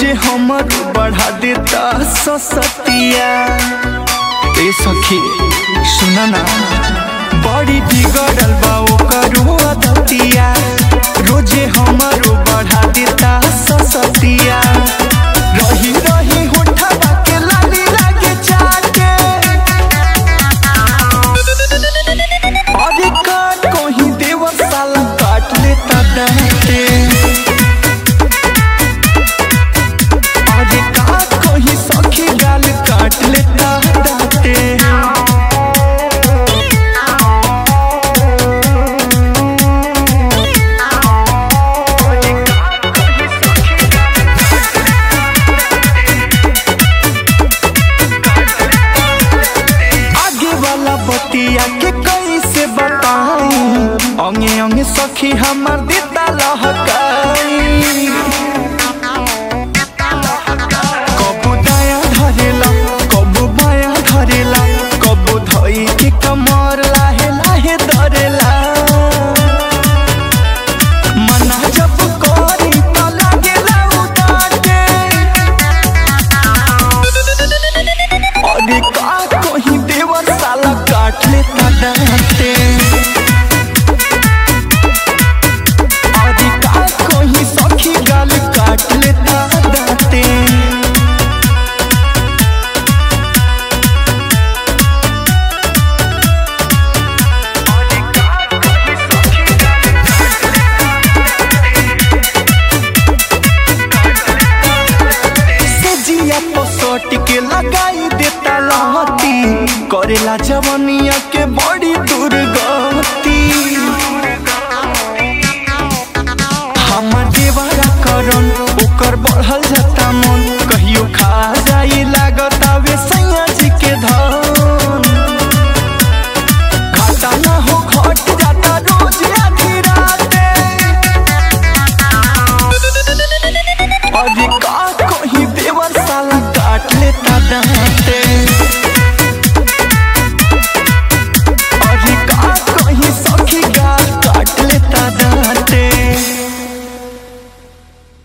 रोजे हमर बढ़ा देता ससतिया ए सखी सुना ना बड़ी बिगड़ल बा ओकर आदतिया रोजे हमर बढ़ा देता ससतिया रही रही होठवा के लाली लागे चाटे अरे काट कोही देवर साला काट लेता डांटे अरे काट कोही सखी गाल काट लेता डांटे आगे वाला बतिया के कैसे बताई अंगे अंगे सखी हमर देता लहकाई कबू दाया धरेला कबू बाया धरेला कबू धई के कमर लाहे लाहे धरेला मना जब करी त लागेला उदाटे अरे का कोही देवर साला काट लेता डांटे अरे का कोही सखी गाल काट लेता डांटे सजिया पसोट के लगाई देता लहती करेला जवनिया के बड़ी दुर्गति हमर देवरा करन ओकर बढ़ल जाता मन कहियो खा जाई लागत आवे सैया जी के धन घाटा ना हो घट जाता रोज आधी राते अरे का कोही देवर साला काट लेता दांत